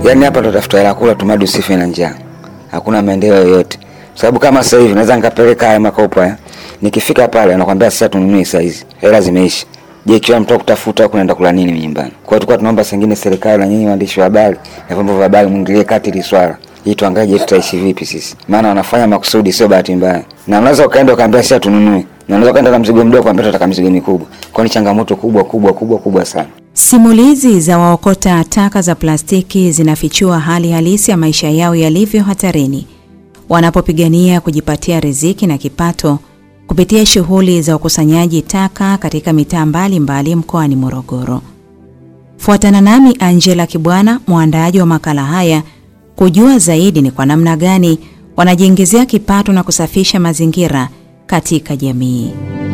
Yaani hapa tutafuta hela kula tumadi usife na njaa. Hakuna maendeleo yoyote. Sababu kama sasa hivi naweza nikapeleka haya makopo haya. Nikifika pale anakuambia sasa tununue saa hizi. Hela zimeisha. Je, kila mtu kutafuta huko naenda kula nini nyumbani? Kwa hiyo tulikuwa tunaomba sengine serikali na nyinyi waandishi wa habari na vyombo vya habari mwingilie kati hili swala. Ili tuangalie tutaishi vipi sisi. Maana wanafanya makusudi sio bahati mbaya. Na unaweza ukaenda ukaambia sasa tununue. Na unaweza ukaenda na mzigo mdogo ukaambia tutaka mzigo mikubwa. Kwa ni changamoto kubwa kubwa kubwa kubwa sana. Simulizi za waokota taka za plastiki zinafichua hali halisi ya maisha yao yalivyo hatarini wanapopigania kujipatia riziki na kipato kupitia shughuli za ukusanyaji taka katika mitaa mbalimbali mkoani Morogoro. Fuatana nami Angela Kibwana, mwandaaji wa makala haya, kujua zaidi ni kwa namna gani wanajiingizia kipato na kusafisha mazingira katika jamii.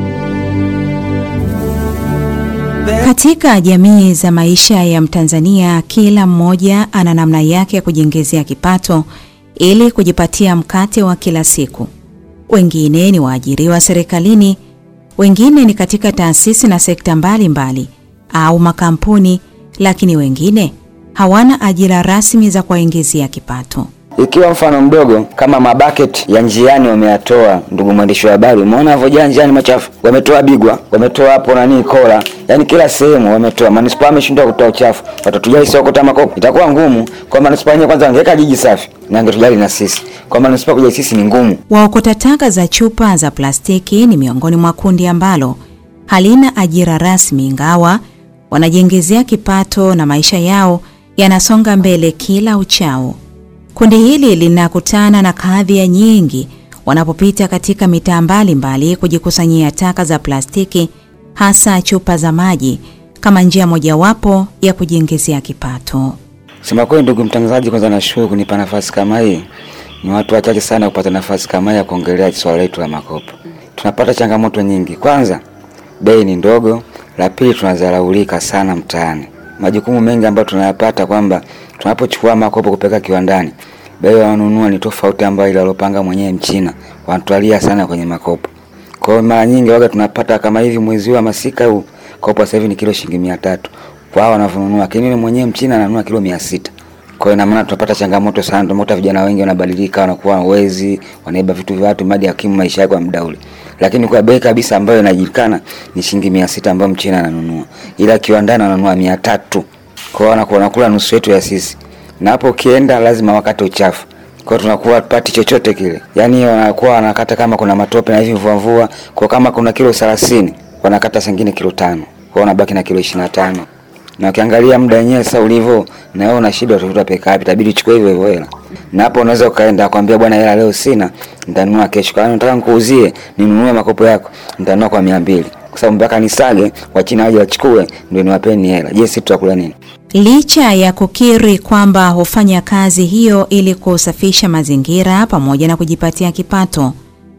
Katika jamii za maisha ya Mtanzania, kila mmoja ana namna yake ya kujiingizia kipato ili kujipatia mkate wa kila siku. Wengine ni waajiriwa serikalini, wengine ni katika taasisi na sekta mbalimbali mbali, au makampuni, lakini wengine hawana ajira rasmi za kuwaingizia kipato. Ikiwa mfano mdogo kama mabucket ya njiani wameyatoa, ndugu mwandishi wa habari, umeona havyojaa njiani machafu, wametoa Bigwa, wametoa hapo nani Kola, yani kila sehemu wametoa. Manispaa ameshindwa kutoa uchafu, watatujali sio kutoa makopo, itakuwa ngumu kwa manispaa yenyewe. Kwanza angeweka jiji safi na angetujali na sisi, kwa manispaa kujali sisi ni ngumu. Waokota taka za chupa za plastiki ni miongoni mwa kundi ambalo halina ajira rasmi, ingawa wanajiingizia kipato na maisha yao yanasonga mbele kila uchao. Kundi hili linakutana na kadhia nyingi wanapopita katika mitaa mbalimbali kujikusanyia taka za plastiki, hasa chupa za maji, kama njia mojawapo ya kujiingizia kipato. Sema kweli, ndugu mtangazaji, kwanza nashukuru kunipa nafasi kama hii. Ni watu wachache sana kupata nafasi kama hii ya kuongelea swala letu la makopo. Tunapata changamoto nyingi. Kwanza, bei ni ndogo. La pili, tunadharaulika sana mtaani. Majukumu mengi ambayo tunayapata kwamba tunapochukua makopo kupeleka kiwandani, bei wanunua ni tofauti ambayo ile alopanga mwenyewe Mchina. Wanatwalia sana kwenye makopo. Kwa hiyo mara nyingi waga tunapata kama hivi mwezi wa masika huu kopo sasa hivi ni kilo shilingi 300. Kwa hao wanavyonunua, lakini mwenyewe Mchina ananunua kilo 600. Kwa hiyo ina maana tunapata changamoto sana. Tunakuta vijana wengi wanabadilika, wanakuwa wezi, wanaiba vitu vya watu madi hakimu maisha yao kwa muda ule. Lakini kwa bei kabisa ambayo inajulikana ni shilingi 600 ambayo Mchina ananunua. Ila kiwandani ananunua 300. Kwa hiyo wanakuwa wanakula nusu yetu ya sisi. Na hapo ukienda lazima wakate uchafu. Kwa hiyo tunakuwa pati chochote kile. Yaani wanakuwa wanakata kama kuna matope na hivi mvua mvua, kwa kama kuna kilo 30, wanakata sengine kilo tano. Kwa hiyo wanabaki na kilo 25. Na ukiangalia muda wenyewe sasa ulivyo, na wewe una shida utafuta peka wapi? Itabidi uchukue hivyo hivyo hela. Na hapo unaweza ukaenda kwambia bwana, hela leo sina, nitanunua kesho. Kama nataka nikuuzie, ninunue makopo yako, nitanunua kwa 200. Kwa sababu mpaka nisage, wachina waje wachukue ndio niwapeni hela. Je, sisi tutakula nini? Licha ya kukiri kwamba hufanya kazi hiyo ili kusafisha mazingira pamoja na kujipatia kipato,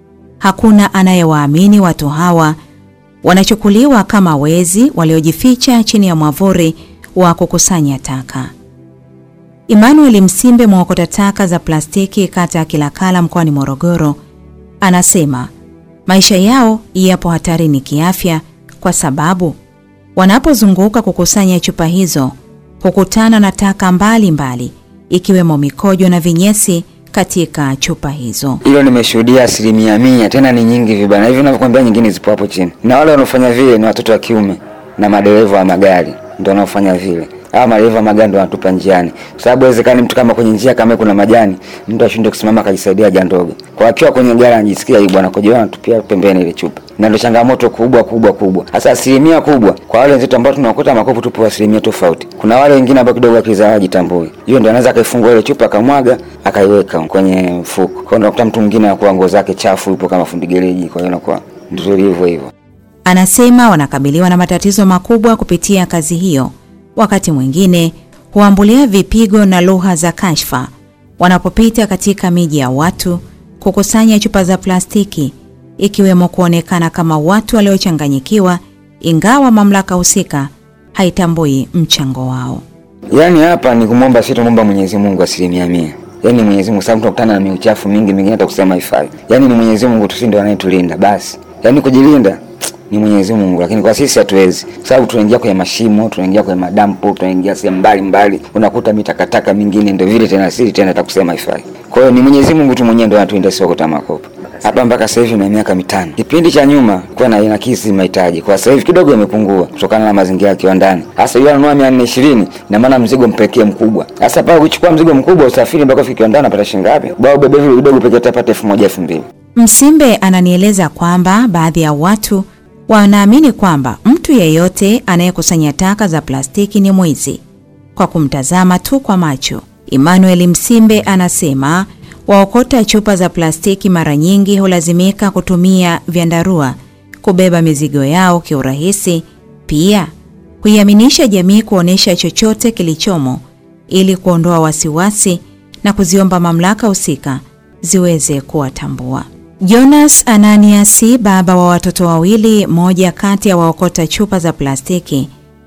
hakuna anayewaamini watu hawa wanachukuliwa kama wezi waliojificha chini ya mwavuli wa kukusanya taka. Emmanuel Msimbe, mwokota taka za plastiki kata ya Kilakala mkoani Morogoro, anasema maisha yao yapo hatarini kiafya kwa sababu wanapozunguka kukusanya chupa hizo hukutana na taka mbalimbali ikiwemo mikojo na vinyesi katika chupa hizo. Hilo nimeshuhudia asilimia mia, tena ni nyingi vibana hivi ninavyokuambia, nyingine zipo hapo chini, na wale wanaofanya vile ni watoto wa kiume na madereva wa magari ndio wanaofanya vile. Hawa madereva wa magari ndio wanatupa njiani, kwa sababu haiwezekani mtu kama kwenye njia kama kuna majani, mtu ashinde kusimama akajisaidia haja ndogo, kwa akiwa kwenye gari anajisikia hii bwana kojoa, anatupia pembeni ile chupa, na ndio changamoto kubwa kubwa kubwa. Sasa asilimia kubwa kwa wale wenzetu ambao tunaokota makopo, tupo asilimia tofauti. Kuna wale wengine ambao kidogo akili zao hajitambui, hiyo ndio anaweza akaifungua ile chupa akamwaga akaiweka kwenye mfuko. Kwa hiyo unakuta mtu mwingine anakuwa nguo zake chafu, yupo kama fundi gereji, kwa hiyo inakuwa ndio hivyo hivyo. Anasema wanakabiliwa na matatizo makubwa kupitia kazi hiyo. Wakati mwingine huambulia vipigo na lugha za kashfa wanapopita katika miji ya watu kukusanya chupa za plastiki, ikiwemo kuonekana kama watu waliochanganyikiwa, ingawa mamlaka husika haitambui mchango wao. Yaani hapa ni kumwomba sisi tumwomba Mwenyezi Mungu asilimia mia. Yaani Mwenyezi Mungu sababu tunakutana na miuchafu mingi mingine hata kusema haifai. Yaani ni Mwenyezi Mungu tu ndio anayetulinda basi. Yaani kujilinda ni Mwenyezi Mungu, lakini kwa sisi hatuwezi, kwa sababu tunaingia kwenye mashimo, tunaingia kwenye madampo, tunaingia sehemu mbalimbali, unakuta mitakataka mingine ndio vile tena siri tena takusema ifai. Kwa hiyo ni Mwenyezi Mungu tu mwenyewe ndio anatuinda sio kuokota makopo hapa mpaka sasa hivi na miaka mitano. Kipindi cha nyuma kuwa na inakisi mahitaji, kwa sasa hivi kidogo imepungua kutokana na mazingira ya kiwandani. Sasa yule ananunua mia nne ishirini na maana mzigo mpekee mkubwa. Sasa pale kuchukua mzigo mkubwa usafiri mpaka fika kiwandani unapata shilingi ngapi? Bwana ubebe vile vidogo pekee utapata elfu moja elfu mbili. Msimbe ananieleza kwamba baadhi ya watu wanaamini kwamba mtu yeyote anayekusanya taka za plastiki ni mwizi kwa kumtazama tu kwa macho. Emmanuel Msimbe anasema waokota chupa za plastiki mara nyingi hulazimika kutumia vyandarua kubeba mizigo yao kiurahisi, pia kuiaminisha jamii kuonyesha chochote kilichomo ili kuondoa wasiwasi na kuziomba mamlaka husika ziweze kuwatambua. Jonas Ananiasi, baba wa watoto wawili, moja kati ya waokota chupa za plastiki,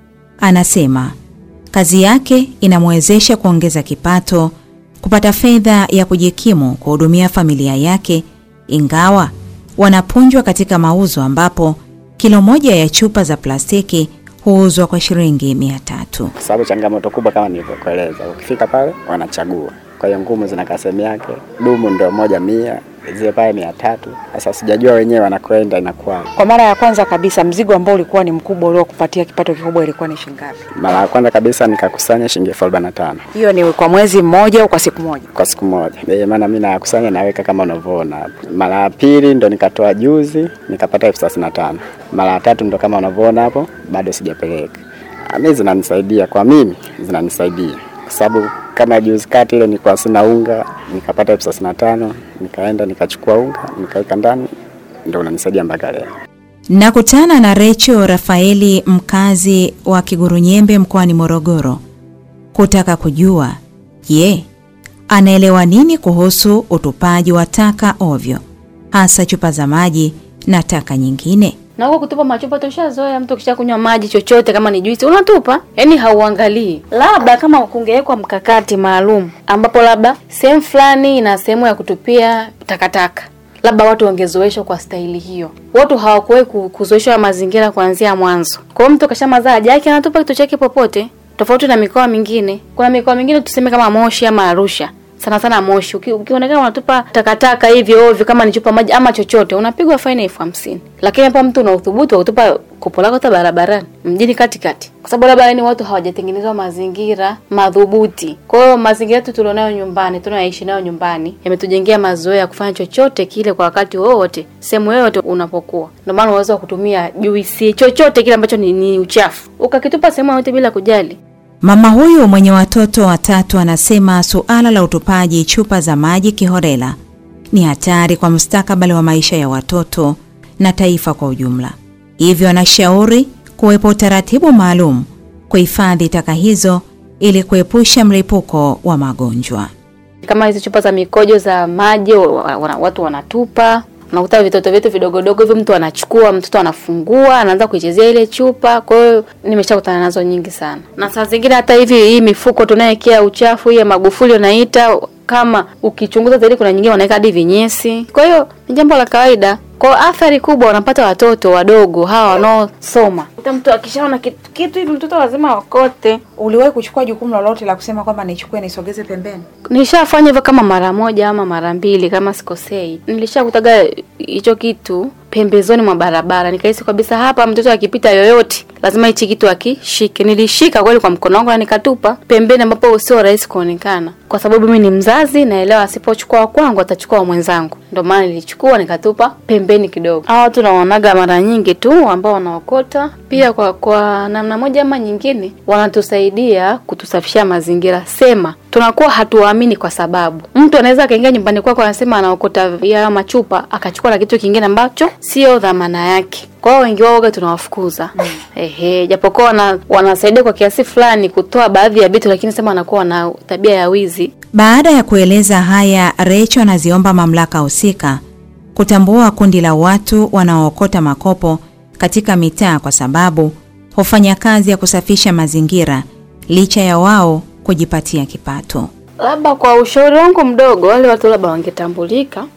anasema kazi yake inamwezesha kuongeza kipato, kupata fedha ya kujikimu, kuhudumia familia yake, ingawa wanapunjwa katika mauzo ambapo kilo moja ya chupa za plastiki huuzwa kwa shilingi mia tatu. kwa sababu changamoto kubwa kama nilivyokueleza, ukifika pale wanachagua. Kwa hiyo ngumu zinakaa sehemu yake, dumu ndio moja mia, zile pale mia tatu. Sasa sijajua wenyewe wanakwenda inakuwa. Kwa mara ya kwanza kabisa mzigo ambao ulikuwa ni mkubwa uliokupatia kipato kikubwa ilikuwa ni shilingi ngapi? Mara ya kwanza kabisa nikakusanya shilingi elfu arobaini na tano Hiyo ni kwa mwezi mmoja au kwa siku moja? kwa siku moja. Eh, maana mimi nakusanya naweka kama unavyoona hapo. Mara ya pili ndo nikatoa juzi nikapata elfu thelathini na tano. Mara ya tatu ndo kama unavyoona hapo, bado sijapeleka. Ah, Mimi zinanisaidia kwa mimi zinanisaidia kwa sababu kama juzi kati ile nilikuwa sina unga nikapata elfu thelathini na tano nikaenda nikachukua unga nikaweka ndani, ndo unanisaidia mpaka leo. Nakutana na Recho Rafaeli, mkazi wa Kigurunyembe mkoani Morogoro, kutaka kujua je, anaelewa nini kuhusu utupaji wa taka ovyo, hasa chupa za maji na taka nyingine. na huko kutupa machupa tushazoea. Mtu kisha kunywa maji chochote, kama ni juisi unatupa, yani hauangalii. Labda kama kungewekwa mkakati maalum ambapo labda sehemu fulani ina sehemu ya kutupia takataka, labda watu wangezoeshwa kwa staili hiyo. Watu hawakuwahi ku- kuzoeshwa mazingira kuanzia mwanzo. Kwa hiyo mtu kashamazaa haja yake anatupa kitu chake popote, tofauti na mikoa mingine. Kuna mikoa mingine tuseme kama Moshi ama Arusha sana sana Moshi, uki- ukionekana unatupa takataka hivyo ovyo, kama ni chupa maji ama chochote, unapigwa faini elfu hamsini. Lakini hapa mtu una uthubutu wa kutupa kopo lako hata barabarani, mjini katikati, kwa sababu labda yani watu hawajatengenezwa mazingira madhubuti. Kwa hiyo mazingira yetu tulionayo nyumbani, tunayoishi nayo nyumbani, yametujengea mazoea ya kufanya chochote kile kwa wakati wowote, sehemu yoyote unapokuwa. Ndio maana unaweza wa kutumia juisi, chochote kile ambacho ni, ni uchafu, ukakitupa sehemu yoyote bila kujali. Mama huyu mwenye watoto watatu anasema suala la utupaji chupa za maji kiholela ni hatari kwa mustakabali wa maisha ya watoto na taifa kwa ujumla. Hivyo anashauri kuwepo utaratibu maalum kuhifadhi taka hizo ili kuepusha mlipuko wa magonjwa. kama hizi chupa za mikojo za maji wa- wa- watu wanatupa unakuta vitoto vyetu vidogodogo hivyo mtu anachukua mtoto anafungua anaanza kuichezea ile chupa kwa hiyo nimeshakutana nazo nyingi sana na saa zingine hata hivi hii mifuko tunayekea uchafu hii ya magufuli unaita kama ukichunguza zaidi kuna nyingine wanaweka hadi vinyesi kwa hiyo ni jambo la kawaida kwa athari kubwa wanapata watoto wadogo hawa wanaosoma hata mtu akishaona kitu, kitu hivi mtoto lazima wakote Uliwahi kuchukua jukumu lolote la kusema kwamba nichukue nisogeze pembeni? Nilishafanya hivyo kama mara moja ama mara mbili kama sikosei. Nilishakutaga hicho kitu pembezoni mwa barabara, nikahisi kabisa hapa mtoto akipita yoyote lazima hichi kitu akishike. Nilishika kweli kwa mkono wangu na nikatupa pembeni, ambapo sio rahisi kuonekana, kwa sababu mimi ni mzazi, naelewa asipochukua wa kwangu atachukua wa mwenzangu. Ndio maana nilichukua nikatupa pembeni kidogo. Hawa watu naonaga mara nyingi tu ambao wanaokota, pia kwa kwa namna moja ama nyingine wanatusaidia kutusafishia mazingira. Sema tunakuwa hatuwaamini kwa sababu mtu anaweza akaingia nyumbani kwako anasema anaokota ya machupa akachukua na kitu kingine ambacho sio dhamana yake. Kwa hiyo wengi wao waga tunawafukuza. Ehe, japokuwa wana, wanasaidia kwa kiasi fulani kutoa baadhi ya vitu, lakini sema wanakuwa na tabia ya wizi. Baada ya kueleza haya, Recho anaziomba mamlaka husika kutambua kundi la watu wanaookota makopo katika mitaa kwa sababu hufanya kazi ya kusafisha mazingira licha ya wao kujipatia kipato. Labda kwa ushauri wangu mdogo, wale watu labda wangetambulika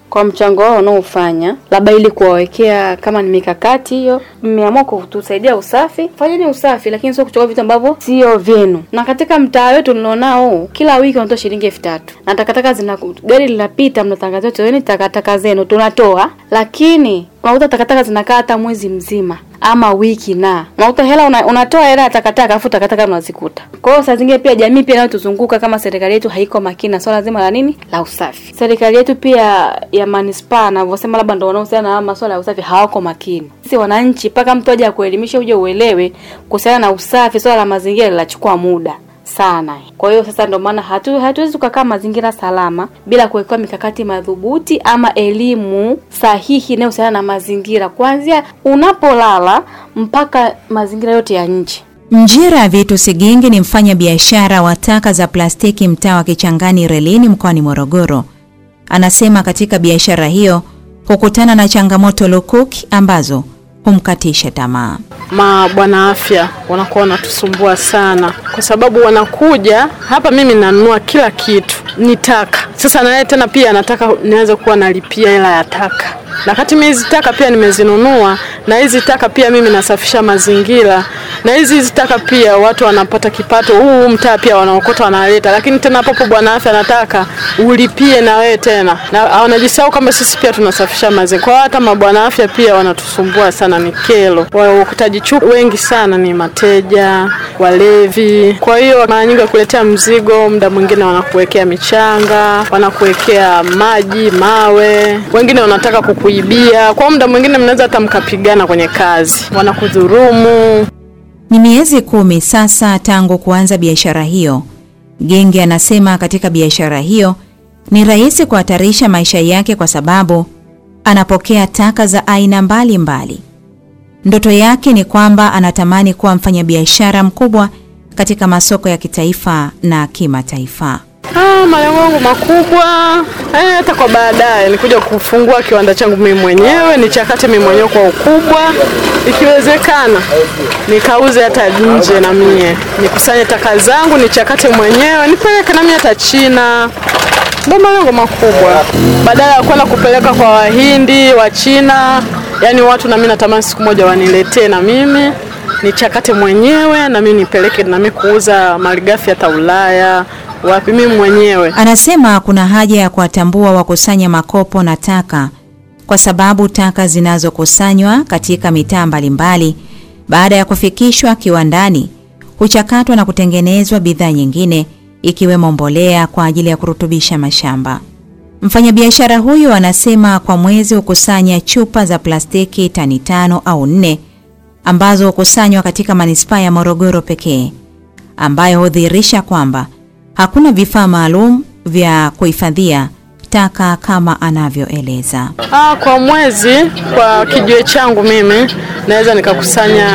kwa mchango wao wanaofanya, labda ili kuwawekea kama ni mikakati hiyo, mmeamua kutusaidia usafi, fanyeni usafi, lakini sio kuchukua vitu ambavyo sio vyenu. Na katika mtaa wetu nilionao, kila wiki wanatoa shilingi elfu tatu na takataka zina gari linapita, mnatangazia toeni takataka zenu, tunatoa, lakini unakuta takataka zinakaa hata mwezi mzima ama wiki na unakuta hela una, unatoa hela ya takataka afu takataka unazikuta. Kwa hiyo saa zingine pia jamii pia inayotuzunguka kama serikali yetu haiko makini na swala zima la nini la usafi. Serikali yetu pia ya manispaa anavyosema labda ndio wanaohusiana na masuala ya usafi hawako makini. Sisi wananchi mpaka mtu aje akuelimisha uje uelewe kuhusiana na usafi, swala la mazingira linachukua muda sana. Kwa hiyo sasa ndio maana hatu hatuwezi tukakaa mazingira salama bila kuwekewa mikakati madhubuti ama elimu sahihi inayohusiana na mazingira kuanzia unapolala mpaka mazingira yote ya nje. Mjira Vitu Sigingi ni mfanya biashara wa taka za plastiki mtaa wa Kichangani Relini mkoani Morogoro. Anasema katika biashara hiyo hukutana na changamoto lukuki ambazo humkatisha tamaa. mabwana afya wanakuwa wanatusumbua sana, kwa sababu wanakuja hapa, mimi nanunua kila kitu ni taka. Sasa naye tena pia anataka niweze kuwa nalipia hela ya taka, na kati mimi hizi taka pia nimezinunua, na hizi taka pia mimi nasafisha mazingira, na hizi hizi taka pia watu wanapata kipato. Huu mtaa pia wanaokota wanaleta, lakini tena hapo bwana afya anataka ulipie na wewe tena, na wanajisahau kama sisi pia tunasafisha mazingira. Kwa hiyo hata mabwana afya pia wanatusumbua sana, ni kero. Waokutaji chupa wengi sana ni mateja, walevi. Kwa hiyo mara nyingi wakuletea mzigo, muda mwingine wanakuwekea michanga, wanakuwekea maji, mawe, wengine wanataka kukuibia. Kwa muda mwingine mnaweza hata mkapigana kwenye kazi, wanakudhurumu. Ni miezi kumi sasa tangu kuanza biashara hiyo. Genge anasema katika biashara hiyo ni rahisi kuhatarisha maisha yake kwa sababu anapokea taka za aina mbalimbali mbali. Ndoto yake ni kwamba anatamani kuwa mfanyabiashara mkubwa katika masoko ya kitaifa na kimataifa. Ah, malengo yangu makubwa eh, hata kwa baadaye nikuja kufungua kiwanda changu mimi mwenyewe, nichakate mimi mwenyewe kwa ukubwa, ikiwezekana nikauze hata nje, na mie nikusanye taka zangu nichakate mwenyewe nipeleke na mie hata China. Ndio malengo makubwa, badala ya kwenda kupeleka kwa Wahindi wa China. Yani watu na mimi natamani siku moja waniletee na mimi nichakate mwenyewe na mimi nipeleke na mimi kuuza malighafi hata Ulaya wapi mimi mwenyewe. Anasema kuna haja ya kuwatambua wakusanya makopo na taka kwa sababu taka zinazokusanywa katika mitaa mbalimbali baada ya kufikishwa kiwandani huchakatwa na kutengenezwa bidhaa nyingine ikiwemo mbolea kwa ajili ya kurutubisha mashamba. Mfanyabiashara huyu anasema kwa mwezi hukusanya chupa za plastiki tani tano au nne ambazo hukusanywa katika manispaa ya Morogoro pekee, ambayo hudhihirisha kwamba hakuna vifaa maalum vya kuhifadhia taka kama anavyoeleza. Ah, kwa mwezi kwa kijiwe changu mimi naweza nikakusanya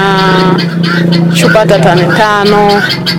chupa hata tani tano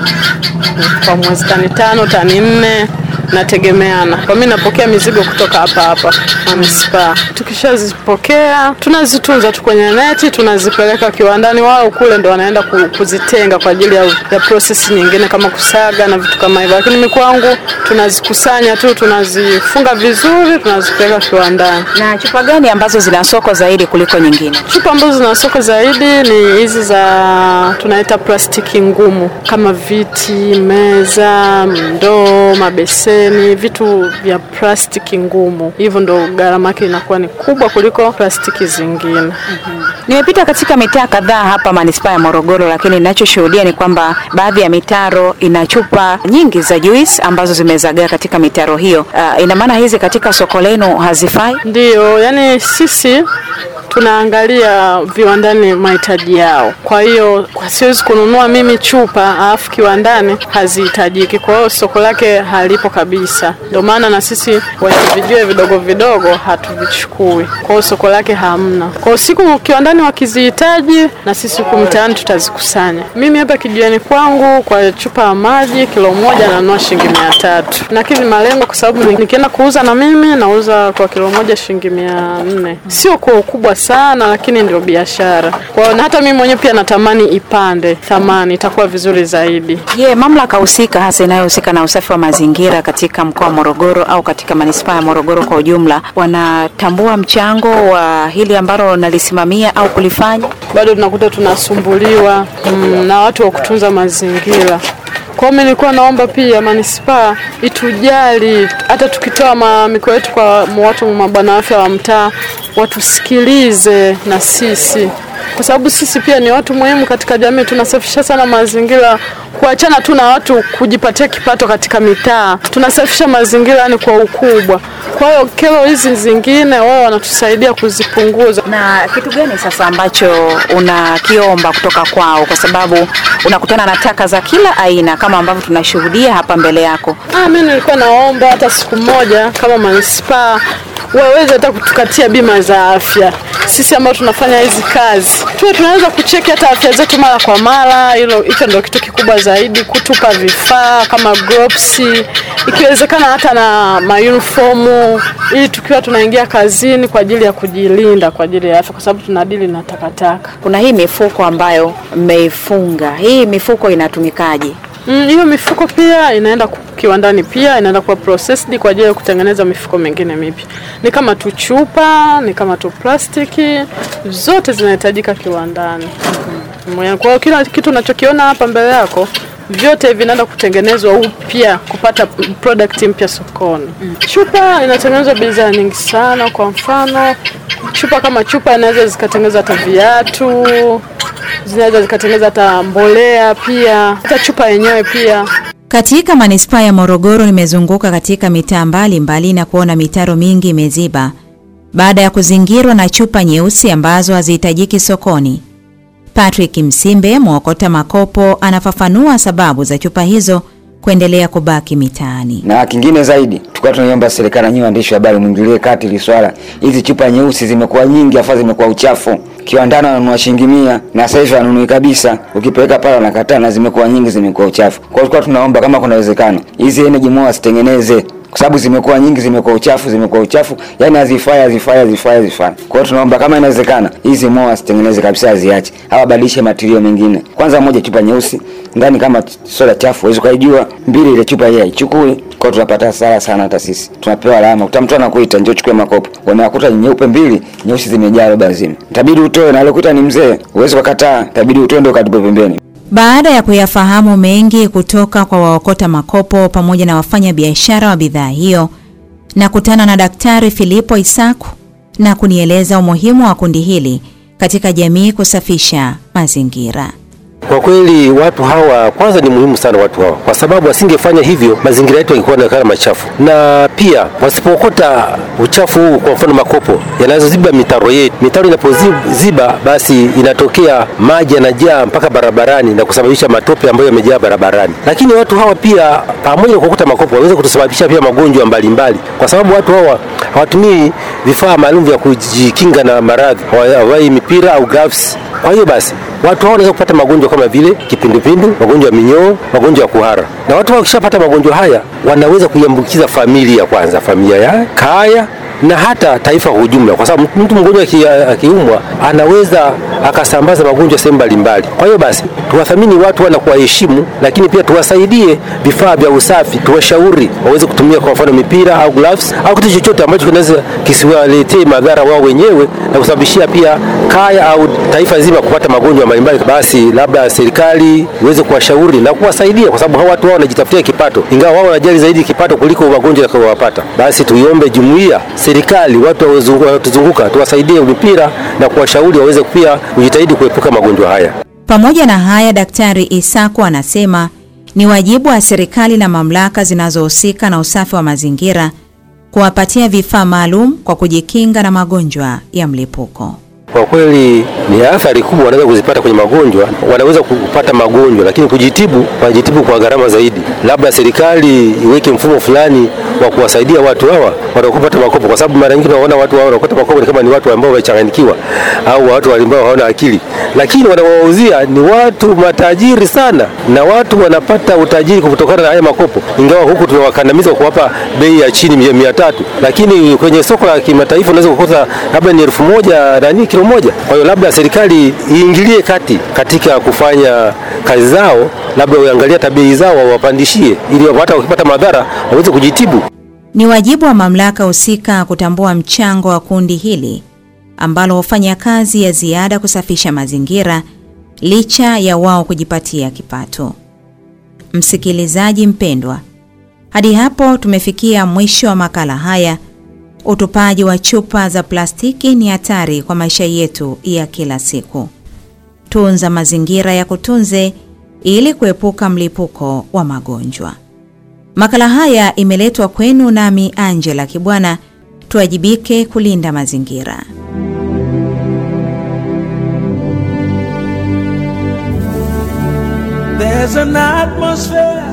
kwa mwezi, tani tano, tani nne nategemeana. Kwa mimi napokea mizigo kutoka hapa hapa manispaa. Tukishazipokea tunazitunza tu kwenye neti, tunazipeleka kiwandani, wao kule ndo wanaenda ku- kuzitenga kwa ajili ya, ya process nyingine kama kusaga na vitu kama hivyo, lakini mimi kwangu tunazikusanya tu, tunazifunga vizuri, tunazipeleka kiwandani. Na chupa gani ambazo zina soko zaidi kuliko nyingine? Chupa ambazo zina soko zaidi ni hizi za tunaita plastiki ngumu kama viti, meza, ndoo, mabeseni, vitu vya plastiki ngumu. Hivyo ndo gharama yake inakuwa ni kubwa kuliko plastiki zingine. Nimepita katika mitaa kadhaa hapa manispaa ya Morogoro, lakini ninachoshuhudia ni kwamba baadhi ya mitaro ina chupa nyingi za juice ambazo zimezagaa katika mitaro hiyo. Uh, ina maana hizi katika soko lenu hazifai? Ndiyo, yani sisi tunaangalia viwandani mahitaji yao. Kwa hiyo kwa siwezi kununua mimi chupa alafu kiwandani hazihitajiki, kwa hiyo soko lake halipo kabisa. Ndio maana na sisi wenye vijue vidogo vidogo hatuvichukui, kwa hiyo soko lake hamna. Kwa hiyo siku kiwandani wakizihitaji, na sisi huku mtaani tutazikusanya. Mimi hapa kijiweni kwangu kwa chupa ya maji kilo moja nanunua shilingi mia tatu. Nakidhi malengo kwa sababu nikienda kuuza na mimi nauza kwa kilo moja shilingi mia nne. Sio kwa ukubwa sana, lakini ndio biashara. Kwa hiyo na hata mimi mwenyewe pia natamani ipande thamani, itakuwa vizuri zaidi. Je, mamlaka husika hasa inayohusika na usafi wa mazingira katika mkoa wa Morogoro au katika manispaa ya Morogoro kwa ujumla wanatambua mchango wa hili ambalo nalisimamia au kulifanya? Bado tunakuta tunasumbuliwa mm, na watu wa kutunza mazingira. Kwa hiyo mimi nilikuwa naomba pia manispaa itujali, hata tukitoa mamiko yetu kwa watu mabwana afya wa mtaa watusikilize na sisi, kwa sababu sisi pia ni watu muhimu katika jamii. Tunasafisha sana mazingira, kuachana tu na watu kujipatia kipato katika mitaa. Tunasafisha mazingira yani kwa ukubwa. Kwa hiyo kero hizi zingine wao wanatusaidia kuzipunguza. Na kitu gani sasa ambacho unakiomba kutoka kwao, kwa sababu unakutana na taka za kila aina kama ambavyo tunashuhudia hapa mbele yako? Ah, mimi nilikuwa naomba hata siku moja kama manispaa waweze hata kutukatia bima za afya sisi ambao tunafanya hizi kazi, tuwe tunaweza kucheki hata afya zetu mara kwa mara. Hilo hicho ndio kitu kikubwa zaidi, kutupa vifaa kama gloves, ikiwezekana hata na mauniformu, ili tukiwa tunaingia kazini kwa ajili ya kujilinda kwa ajili ya afya, kwa sababu tunadili na takataka. Kuna hii mifuko ambayo mmeifunga, hii mifuko inatumikaje? Mm, hiyo mifuko pia inaenda ku- kiwandani, pia inaenda kuwa processed kwa ajili ya kutengeneza mifuko mingine mipya. Ni kama tu chupa, ni kama tu plastiki, zote zinahitajika kiwandani. Mm, Kwa hiyo kila kitu unachokiona hapa mbele yako vyote vinaenda kutengenezwa upya kupata product mpya sokoni. Chupa inatengenezwa bidhaa nyingi sana. Kwa mfano, chupa kama chupa inaweza zikatengeneza hata viatu, zinaweza zikatengeneza hata mbolea pia, hata chupa yenyewe pia. Katika manispaa ya Morogoro nimezunguka katika mitaa mbalimbali na kuona mitaro mingi imeziba baada ya kuzingirwa na chupa nyeusi ambazo hazihitajiki sokoni. Patrick Msimbe, mwokota makopo, anafafanua sababu za chupa hizo kuendelea kubaki mitaani. Na kingine zaidi, tulikuwa tunaiomba serikali, nyinyi waandishi wa habari, mwingilie kati hili swala. Hizi chupa nyeusi zimekuwa nyingi, afa zimekuwa uchafu. Kiwandani wanunua shilingi mia na sasa hivi wanunui kabisa, ukipeleka pale wanakataa, na zimekuwa nyingi, zimekuwa uchafu. Kwa hiyo tulikuwa tunaomba kama kuna uwezekano hizi energy moa zitengeneze kwa sababu zimekuwa nyingi, zimekuwa uchafu, zimekuwa uchafu, yani hazifai, hazifai, hazifai, hazifai. Kwa hiyo tunaomba kama inawezekana hizi moa zitengeneze kabisa, aziache au abadilishe matirio mengine. Kwanza moja, chupa nyeusi ndani kama soda chafu, huwezi ukaijua. Mbili, ile chupa yeye haichukui, kwa hiyo tunapata hasara sana, hata sisi tunapewa alama. Kuta mtu anakuita njoo chukue makopo, unakuta nyeupe mbili, nyeusi zimejaa roba nzima, itabidi utoe, na alikuta ni mzee, huwezi kukataa, itabidi utoe ndio ukatupe pembeni. Baada ya kuyafahamu mengi kutoka kwa waokota makopo pamoja na wafanya biashara wa bidhaa hiyo, nakutana na Daktari Filipo Isaku na kunieleza umuhimu wa kundi hili katika jamii kusafisha mazingira. Kwa kweli watu hawa kwanza ni muhimu sana watu hawa, kwa sababu wasingefanya hivyo mazingira yetu yangekuwa yanaonekana machafu, na pia wasipookota uchafu huu, kwa mfano makopo yanazoziba mitaro yetu, mitaro inapoziba basi inatokea maji yanajaa mpaka barabarani na kusababisha matope ambayo yamejaa barabarani. Lakini watu hawa pia pamoja na kuokota makopo waweza kutusababisha pia magonjwa mbalimbali, kwa sababu watu hawa hawatumii vifaa maalum vya kujikinga na maradhi, hawavai mipira au gloves. Kwa hiyo basi watu hao wanaweza kupata magonjwa kama vile kipindupindu, magonjwa ya minyoo, magonjwa ya kuhara. Na watu hao wakishapata magonjwa haya wanaweza kuiambukiza familia kwanza, familia ya kaya na hata taifa kwa ujumla, kwa sababu mtu mgonjwa aki- akiumwa anaweza akasambaza magonjwa sehemu mbalimbali. Kwa hiyo basi tuwathamini watu wana kuwaheshimu, lakini pia tuwasaidie vifaa vya usafi, tuwashauri waweze kutumia kwa mfano mipira au gloves au kitu chochote ambacho kinaweza kisiwaletee madhara wao wenyewe na kusababishia pia kaya au taifa zima kupata magonjwa mbalimbali. Basi labda serikali iweze kuwashauri na kuwasaidia, kwa sababu hawa watu wao wanajitafutia kipato, ingawa wao wanajali zaidi kipato kuliko magonjwa yatakayowapata. Basi tuiombe jumuiya, serikali, watu wanaotuzunguka tuwasaidie mipira na kuwashauri waweze pia kujitahidi kuepuka magonjwa haya. Pamoja na haya, Daktari Isaku anasema ni wajibu wa serikali na mamlaka zinazohusika na usafi wa mazingira kuwapatia vifaa maalum kwa kujikinga na magonjwa ya mlipuko. kwa kweli ni athari kubwa wanaweza kuzipata kwenye magonjwa. Wanaweza kupata magonjwa, lakini kujitibu, wanajitibu kwa gharama zaidi. Labda serikali iweke mfumo fulani wa kuwasaidia watu hawa wanaokupata makopo, kwa sababu mara nyingi tunaona watu hawa wanaokupata makopo ni kama ni watu ambao wamechanganyikiwa au watu ambao hawana akili, lakini wanawauzia ni watu matajiri sana, na watu wanapata utajiri kutokana na haya makopo, ingawa huku tunawakandamiza kwa kuwapa bei ya chini mia, mia tatu, lakini kwenye soko la kimataifa unaweza kukuta labda ni elfu moja nani kilo moja. Kwa hiyo labda serikali iingilie kati katika kufanya kazi zao, labda uangalie hata bei zao wawapandishie, ili hata wakipata madhara waweze kujitibu. Ni wajibu wa mamlaka husika kutambua mchango wa kundi hili ambalo hufanya kazi ya ziada kusafisha mazingira licha ya wao kujipatia kipato. Msikilizaji mpendwa, hadi hapo tumefikia mwisho wa makala haya. Utupaji wa chupa za plastiki ni hatari kwa maisha yetu ya kila siku. Tunza mazingira ya kutunze ili kuepuka mlipuko wa magonjwa. Makala haya imeletwa kwenu nami Angela Kibwana. Tuwajibike kulinda mazingira. There's an atmosphere